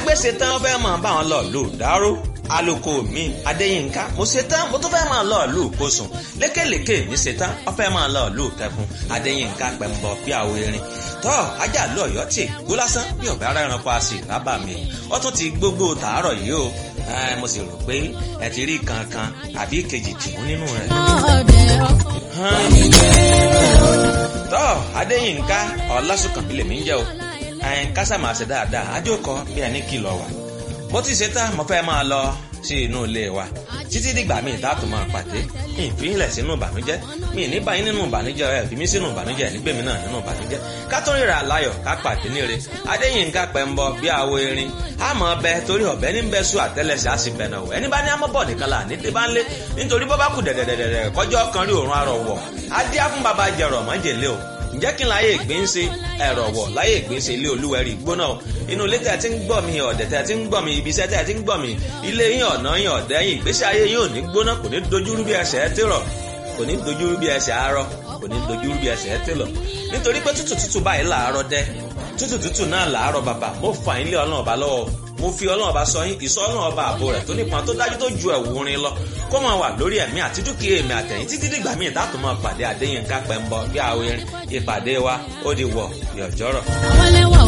ẹgbẹ́ ṣetán wọ́n fẹ́ máa bá wọn lọ lù dáró aloko mi adéyínká mo ṣetán mo tún fẹ́ máa lọ lù kóṣùn lékèlékè mi ṣetán wọ́n fẹ́ máa lọ lù kẹfún adéyínká pẹ̀mbọ bí àwọ erin tọ́ ajá lọ ọ̀yọ́ tì gbó lásán bí ọ̀bẹ ara ẹranko àṣì rábà mi wọ́n tún ti gbogbo tàárọ̀ yìí o mo sì rò pé ẹ ti rí kankan àbí kejì tìmú nínú rẹ̀. tọ́ adéyínká ọlásùnkànbí lèmi ń jẹ́ o kásá máa ṣe dáadáa ajókòó bí ẹni kìlọ̀ wà mo ti ṣe tán mo fẹ́ máa lọ sí inú ilé wa títí dìgbà míì dáàtò máa pàdé mi ì fílẹ̀ sínú ìbànújẹ́ mi ì ní báyìí nínú ìbànújẹ́ ẹ̀ fi mí sínú ìbànújẹ́ ẹ̀ nígbèmí náà nínú ìbànújẹ́ ká tó ríra láyọ̀ ká pàdé níre adéyínká pẹ̀mbọ bí àwo erin àmọ́ ọbẹ̀ torí ọ̀bẹ ní bẹ́ẹ̀ sùn àtẹ́lẹsẹ̀ á sì bẹ̀nà wọ̀ ẹni bá ní amọ́bọ̀ nìkan là ní dé bá ń lé nítorí bọ́ bá kù dẹ̀dẹ̀dẹ̀dẹ̀ kọjọ́ kan rí òórùn arọ̀ wọ̀ adé á fún baba jẹ̀rọ̀ mọ́jèlé o ǹjẹ́ kí n láyé ìgbín ṣe ẹ̀rọ̀ wọ̀ láyé ìgbín ṣe ilé olúwẹ̀rí gbóná o inú ilé tẹ̀ tí ń gbọ́ mi ọ̀dẹ̀ tẹ̀ tí ń gbọ́ mi ibi iṣẹ́ tẹ̀ tí ń gbọ́ mi ilé yín ọ̀nà yín ọ̀dẹ̀ yín ìgbésí ayé yín ò ní gbóná kò ní dojúrú bí ẹsẹ̀ ẹ tèrọ̀ kò ní dojúrú bí ẹsẹ̀ arọ kò ní dojúrú bí ẹsẹ̀ ẹ tèlọ̀ nítorí pé tútù tútù báyìí làárọ̀ dẹ́ tútù tútù náà làárọ̀ bàbà mo fà yín lé ọlọ́run ọba lọ́wọ́ mo fi ọlọ́run ọba sọ yín ìsọ ọlọ́run ọba àbò rẹ̀ tó nípọn tó dájú tó ju ẹ̀wù orin lọ kó máa wà lórí ẹ̀mí àti dúkìá èmi àtẹ̀yìn títí dìgbà míì dátò máa pàdé Adéyínká Pẹ́ńbọ bí àwọn ìpàdé wa ó di wọ̀ yọ̀jọ́rọ̀. àwọn ẹlẹ́wà